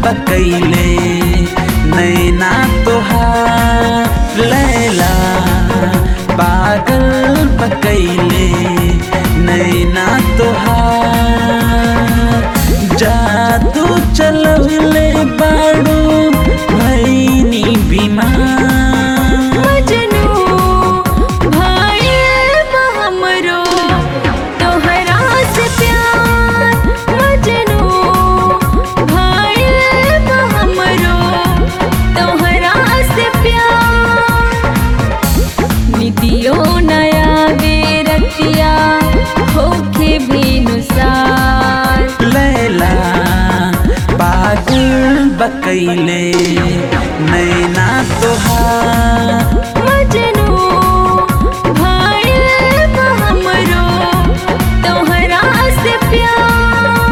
बकैले नैना तोहार लैला पागल बकैले नैना तोहार जादू चलवले बाड़ू भैनी बीमार मजनू भाइल बा हमरो तोहरा से प्यार मजनू भाइल बा हमरो तोहरा से प्यार निदियो नया बेरतिया होखे भेनुसार लैला पागल बकैले नैना तोहार मजनू भाइल बा हमरो तोहरा से प्यार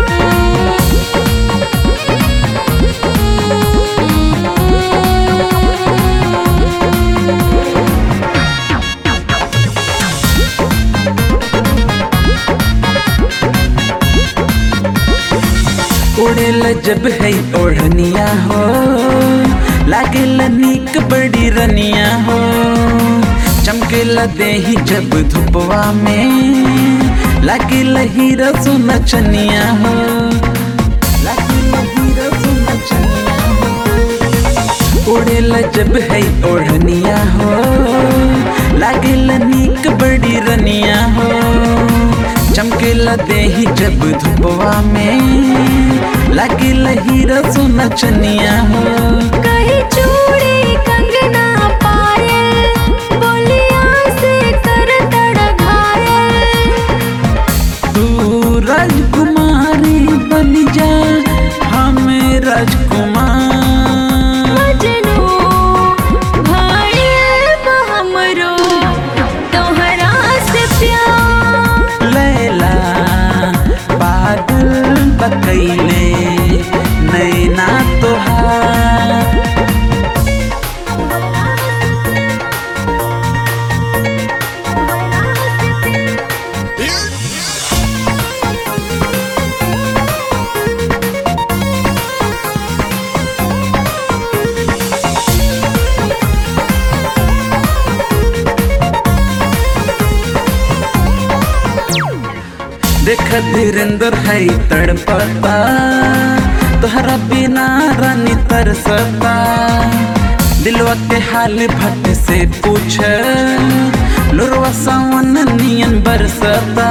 उड़ेल जब है ओढ़निया हो लागेल नीक बड़ी रनिया हो चमकेला देही जब धुपवा में लागेल हीरा सोना चनिया हो लागेला हीरा सोना चनिया हो उड़ेल जब है ओढ़निया हो लागेल नीक बड़ी रनिया हो चमकेला देही जब धुपवा में लागेला हीरा सोना चनिया हो कहीं चूड़ी कंगना पायल बोलिया से कर तड़ घायल तू राजकुमारी बन जा हमें राजकुमार मजनू भाइल बा हमरो तोहरा से प्यार लैला पागल बकैले नैना तोहार देख धीरेन्द्र है तड़पता तोहरा बिना रानी तरसता दिलवा के हाल भट से पूछ लुरवा सावन नियन बरसता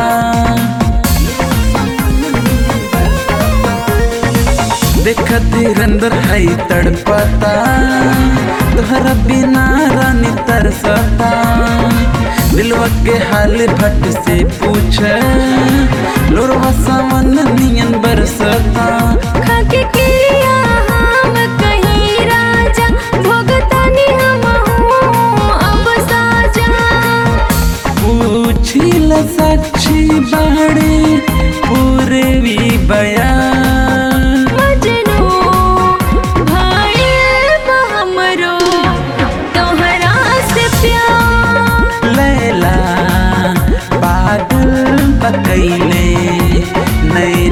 देख धीरेन्द्र है तड़पता तोहरा बिना रानी तरसता दिलवा के हाल भट से पूछ लोरवा सावन नियन बरसता खाके किया हम कहीं राजा भोगतानी हम हूँ अब साजा पूछिल साक्षी बाड़े पूरे भी बयान मजनू भाइल बा हमरो तोहरा से प्यार लैला पागल बकैले नैना